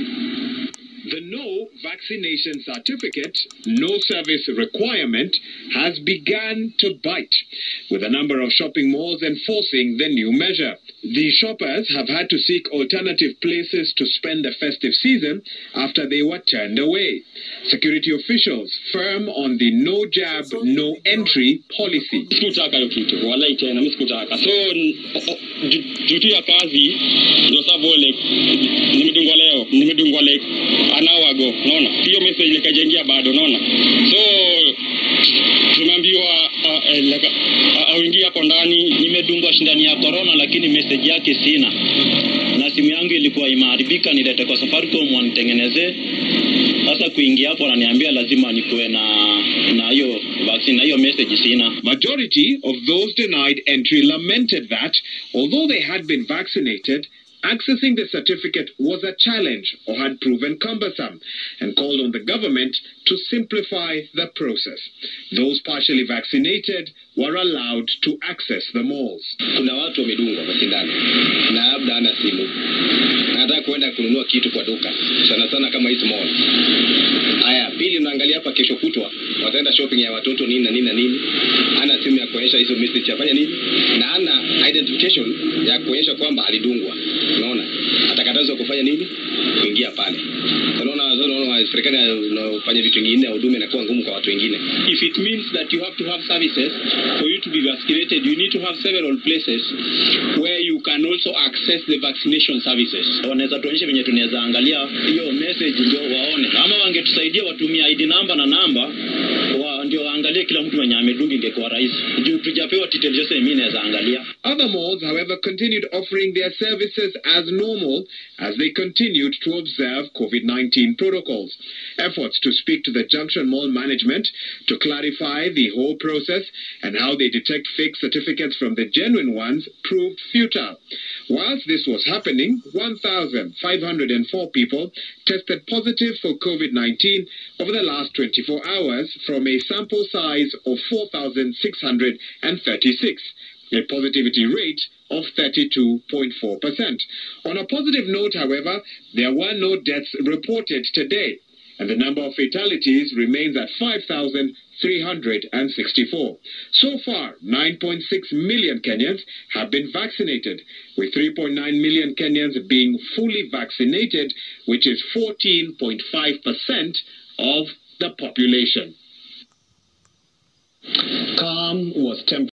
The no vaccination certificate, no service requirement has begun to bite, with a number of shopping malls enforcing the new measure. The shoppers have had to seek alternative places to spend the festive season after they were turned away. Security officials firm on the no jab, no entry policy. sikutaka hiyo kitu walai tena mi sikutaka so n- o- o- ju- juu tu ya kazi ndio sababu like nimedungwa leo nimedungwa like an hour ago naona hiyo message likajengia bado naona so tumeambiwa uh, eh, like, uh, auingie hapo ndani nimedungwa shindani ya corona lakini message yake sina na simu yangu ilikuwa imeharibika nilete kwa safaricom wanitengenezee sasa kuingia hapo ananiambia lazima nikuwe na na hiyo vaccine na hiyo message sina Majority of those denied entry lamented that, although they had been vaccinated, accessing the certificate was a challenge or had proven cumbersome and called on the government to simplify the process. Those partially vaccinated were allowed to access the malls. kuna watu wamedungwa kwa sindano na labda hana simu anataka kuenda kununua kitu kwa duka sana sana kama hizi mall haya pili unaangalia hapa kesho kutwa wataenda shopping ya watoto nini na nini na nini ana simu ya kuonyesha hizo message afanya nini na ana identification ya kuonyesha kwamba alidungwa unaona atakatazwa kufanya nini kuingia pale unaona unaona serikali inafanya vitu vingine huduma inakuwa ngumu kwa watu wengine if it means that you have to have services for you to be vaccinated you need to have several places where you can also access the vaccination services wanaweza tuonyeshe venye tunaweza angalia hiyo message ndio waone ama wangetusaidia watumia id namba na namba wa, ndio waangalie kila mtu mwenye amedunga ingekuwa rahisi juu tujapewa details zote mimi naweza angalia Other malls, however, continued offering their services as normal as they continued to observe COVID 19 protocols. Efforts to speak to the Junction Mall management to clarify the whole process and how they detect fake certificates from the genuine ones proved futile. Whilst this was happening, 1,504 people tested positive for COVID 19 over the last 24 hours from a sample size of 4,636 a positivity rate of 32.4%. On a positive note, however, there were no deaths reported today, and the number of fatalities remains at 5,364. So far, 9.6 million Kenyans have been vaccinated, with 3.9 million Kenyans being fully vaccinated, which is 14.5% of the population. Calm was temporary.